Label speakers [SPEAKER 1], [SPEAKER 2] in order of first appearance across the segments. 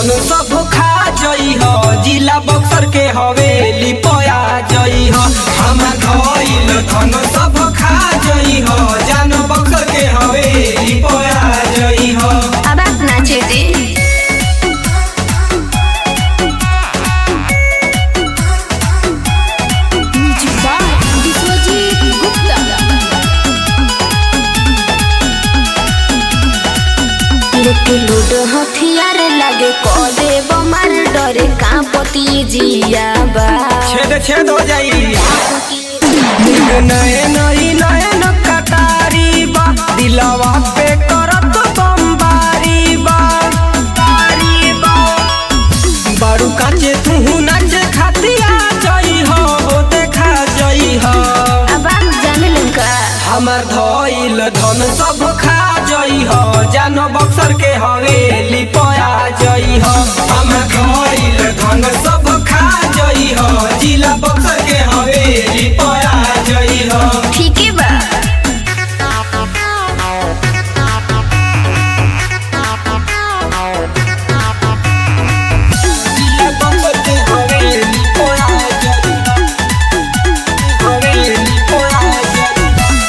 [SPEAKER 1] धन सब खा जई हो जिला बक्सर के हवेली पया जई हो हमार धइल धन सब खा जई हो जान बक्सर के हवेली पया जई हो
[SPEAKER 2] अब आप नाचे दे लेके लूडो हथियार लागे को देव मार डरे कांपती जिया बा
[SPEAKER 1] छेद छेद हो जाई नयन ई नयन कटारी बा दिलवा पे करत बमबारी बा बारी बा बारू काचे तू नाच खातिया जई हो हो देखा जई हो
[SPEAKER 2] अब आप जान लंका
[SPEAKER 1] हमर धइल धन सब खा जई हो जान बक्सर के हवेली पया जई हो हमर धइल धन सब खा जई हो जिला बक्सर के हवेली पया जई हो
[SPEAKER 2] ठीक है बा
[SPEAKER 1] जिला बक्सर के हवेली पया जई हो हवेली पया जई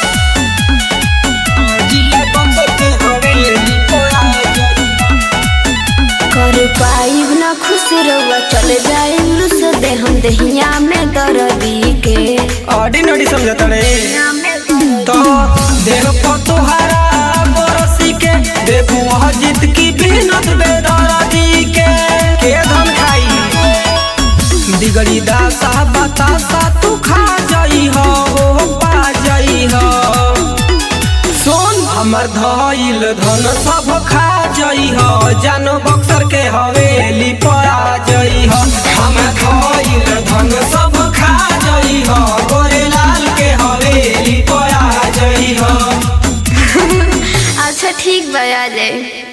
[SPEAKER 1] हो जिला बक्सर के हवेली पया जई हो
[SPEAKER 2] कर पाइब ना खुश रहुआ चल जाए लुस दे हम दहिया में दर्दी के
[SPEAKER 1] ऑर्डिनरी समझता रे तो देह पर तोहरा बरसी के देखू वह जीत की बिनत बेदरादी के के धन खाई दिगड़ी दासा बतासा तू खा जाई हो हो पा जाई हो सोन हमर धइल धन सब खा जई हो जानो बक्सर के हवेली पया जई हो हमर धइल धन सब खा जई हो गोरे लाल के हवेली पया जई हो
[SPEAKER 2] अच्छा ठीक बा आ जाए